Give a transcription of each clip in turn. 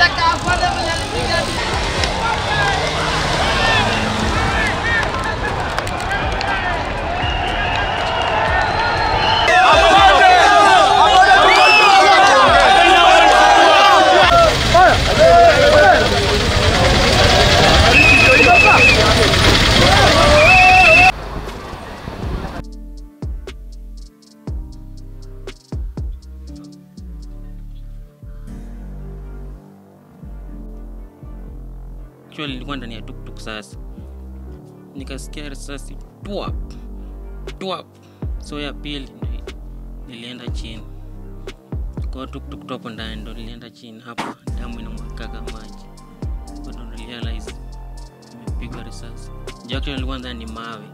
Actually nilikuwa ndani ya tuktuk sasa, nikasikia risasi twap twap, so ya pili ndo nilienda chini kwa tuktuk topo ndani, ndo nilienda chini hapa, damu inamwagika maji, Kwa ndo nilirealize nimepigwa risasi. Juu actually nilikuwa ndani ni mawe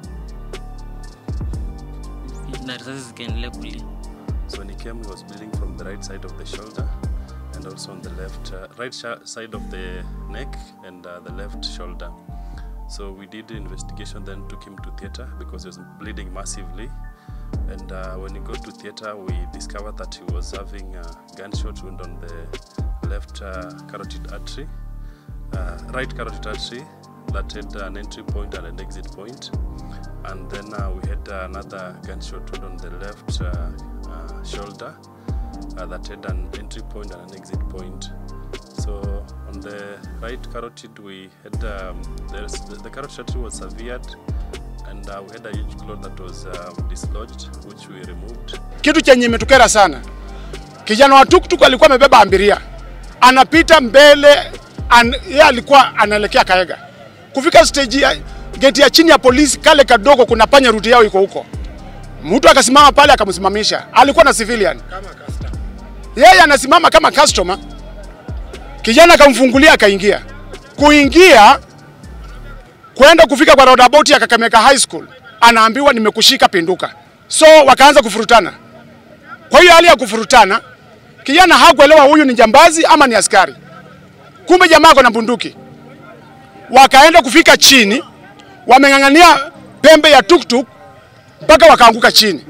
na risasi zikaendelea kulia. So when he came, he was bleeding from the right side of the shoulder and also on the left, uh, right sh- side of the neck and uh, the left shoulder. So we did the investigation, then took him to theater because he was bleeding massively. And uh, when he got to theater, we discovered that he was having a gunshot wound on the left uh, carotid artery, uh, right carotid artery that had an entry point and an exit point. And then uh, we had another gunshot wound on the left uh, uh, shoulder uh, that had an entry point and an exit point. So on the right carotid, we had um, there's, the, the carotid artery was severed, and uh, we had a huge clot that was um, dislodged, which we removed. Kitu chenye imetukera sana, kijana wa tuktuk alikuwa amebeba abiria, anapita mbele an, yeye alikuwa anaelekea Kaega. Kufika stage ya geti ya chini ya polisi, kale kadogo, kuna panya ruti yao iko huko. Mtu akasimama pale akamsimamisha, alikuwa na civilian yeye anasimama kama customer. Kijana akamfungulia akaingia. Kuingia kwenda kufika kwa roundabout ya Kakamega High School, anaambiwa nimekushika pinduka. So wakaanza kufurutana. Kwa hiyo hali ya kufurutana, kijana hakuelewa huyu ni jambazi ama ni askari. Kumbe jamaa ako na bunduki. Wakaenda kufika chini, wameng'ang'ania pembe ya tuktuk mpaka wakaanguka chini.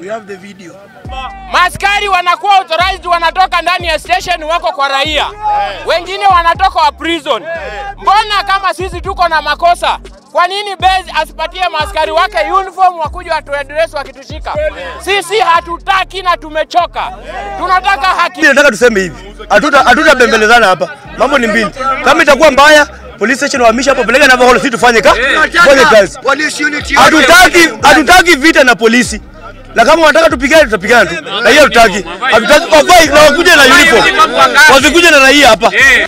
Maaskari wanakuwa authorized, wanatoka ndani ya station, wako kwa raia, wengine wanatoka wa prison. Mbona kama sisi tuko na makosa, kwa nini base asipatie maaskari wake uniform wakuja watuadress wakitushika? Sisi hatutaki na tumechoka, tunataka haki. Mimi nataka tuseme hivi, hatuta hatutabembelezana hapa. Mambo ni mbili, kama itakuwa mbaya police station wahamisha hapo, peleka Navakholo, sisi tufanye kazi, tufanye kazi. Hatutaki hatutaki vita na polisi, na kama wanataka tupigane, tutapigana tu, na hiyo hatutaki. Hatutaki wavae na wakuje na uniform, wasikuje na raia hapa.